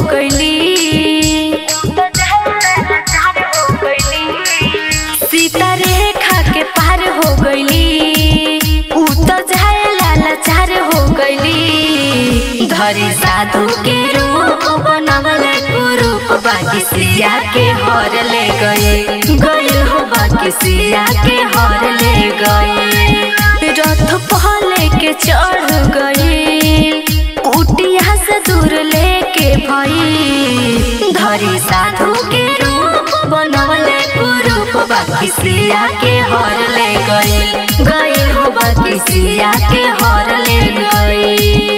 गईली सीता रेखा के पार हो गईली ऊ तो जाए लाचार हो गईली धरी साधु के रूप बनवले रूप बाकी सिया के हर ले गए गए हो बाकी सिया के हर ले गए रथ पहले के चढ़ गए कुटिया से दूर लेके भई धरी साधु के रूप बनवले रूप बाकी सिया के हर ले गए गए हो बाकी सिया के हर ले गए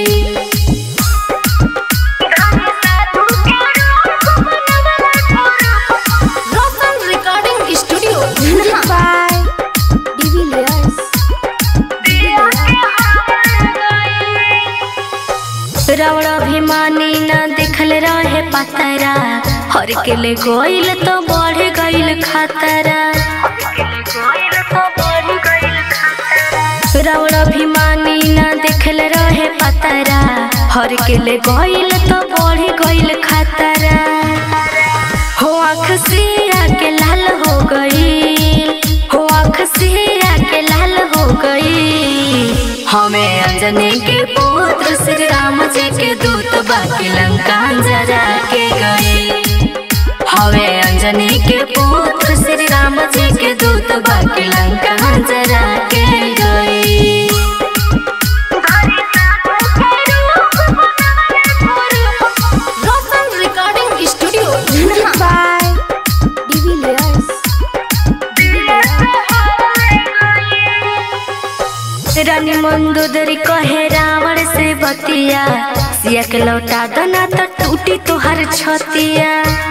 Rosal Recording Studio. Music by Divi Layers. Ravan अभिमानी न देखल रहे पतरा हर के ले गइल तो बढ़ गइल खतरा रावण अभिमानी न देखल रहे पतरा हर के ले गइल तो बढ़ गइल खतरा हो आँख सिया के लाल हो गई हो आँख सिया के लाल हो गई हमें अंजनी के पुत्र श्री राम जी के दूत बाकी लंका जरा के गए हमें अंजनी के पुत्र श्री राम जी के दूत बाकी लंका जरा के गए Rosal Recording Studio. Music by Divi Layers. रानी मंदोदरी कहे रावण से बतिया सिया के लौटा दना तो टूटी तोहर छतिया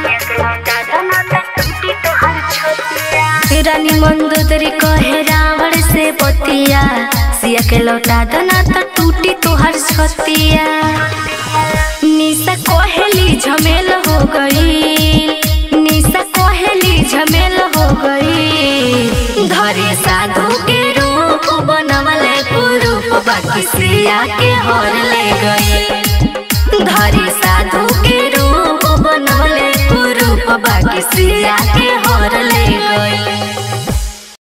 रानी मंदोदरी कहे रावण से बतिया सिया के लौटा दना तो टूटी तोहर छतिया निशा कोहली झमेल हो गई निशा कोहली झमेल हो गई धरे साधु के रूप बनवले रूप बाकी सिया के हर ले गई धरे साधु के रूप बनवले रूप बाकी सिया के हर ले गई